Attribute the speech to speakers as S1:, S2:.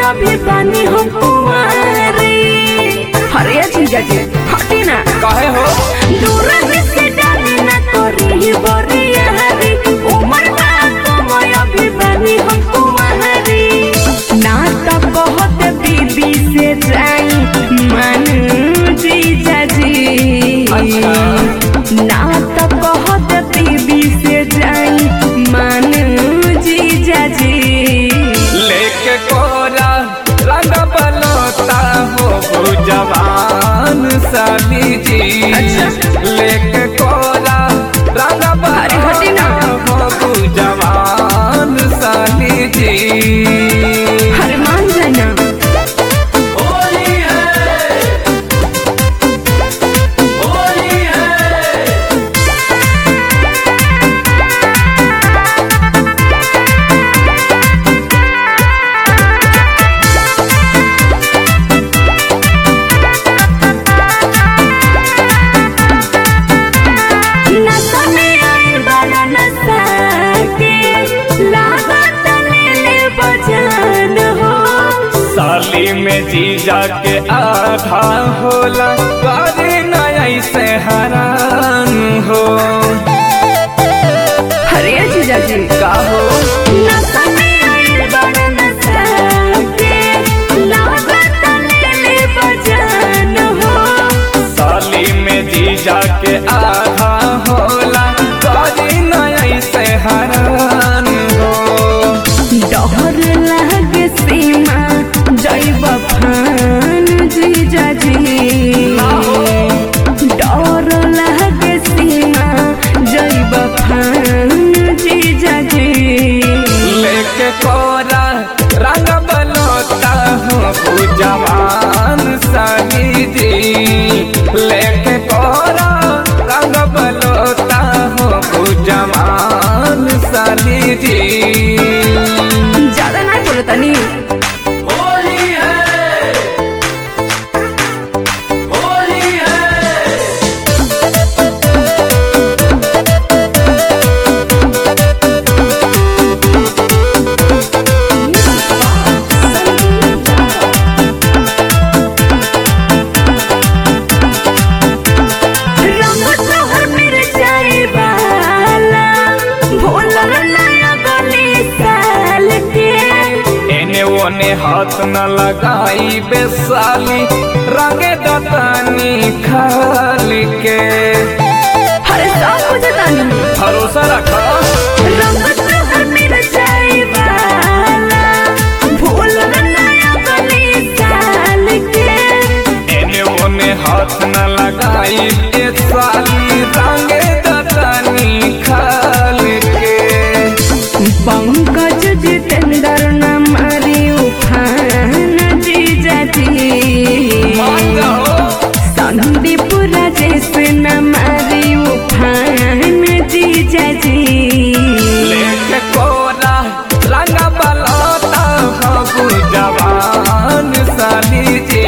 S1: अभी बानी हम कुंवारी अरे जीजा जी हटी ना
S2: काहे हो
S1: दूर से डाली ना करी बरिया हरी उमर ना समय अभी बानी हम कुंवारी ना तो बहुत बीबी से जाई मन जीजा जी
S2: अच्छा।
S1: ना तो बहुत बीबी से जाई मन जीजा जी
S2: लेके कोरा रंग बलोता हो जवान साली जी
S1: अच्छा।
S2: लेके कोरा रंग
S1: अरे हटी ना।
S2: बलोता हो जवान साली जी
S1: हर मान जाना
S2: होली है होली है
S1: नशा में आए बड़ा नशा के लागत ले ले बजान हो
S2: साली में जीजा के आधा होला करे नया से हरान हो
S1: हरे जीजा जी
S2: का हो
S1: नशा में आए बड़ा नशा के लागत ले ले बजान हो
S2: साली में जीजा के आधा होला करे नया से हरान हो
S1: डर लागे सीमा जैब फान जीजा जी डर लागे सीमा जैब फान जीजा जी
S2: लेके कोरा रंग बलोता हो जवान साली जी लेके कोरा रंग बलोता हो जवान साली जी
S1: ज्यादा नहीं बोलो तनी
S2: होली है होली है
S1: रंग तोहर मिर्चाई वाला भोलर नया गली साल के
S2: एने ओने हाथ न लगाई बेसाली रंगे दतानी खाली के
S1: हर सब कुछ तानी
S2: भरोसा रखा
S1: रंग तोहर मिर्चाई वाला भोलर नया गली साल के
S2: एने ओने हाथ न लगाई बेसाली रंगे दतानी खाली के
S1: पंकज जितेंद्र न मारी उफान जीजा जी
S2: मान जाओ
S1: संदीप राजेश न मारी उफान जीजा जी
S2: लेके कोरा रंग बलोता हो जवान साली जी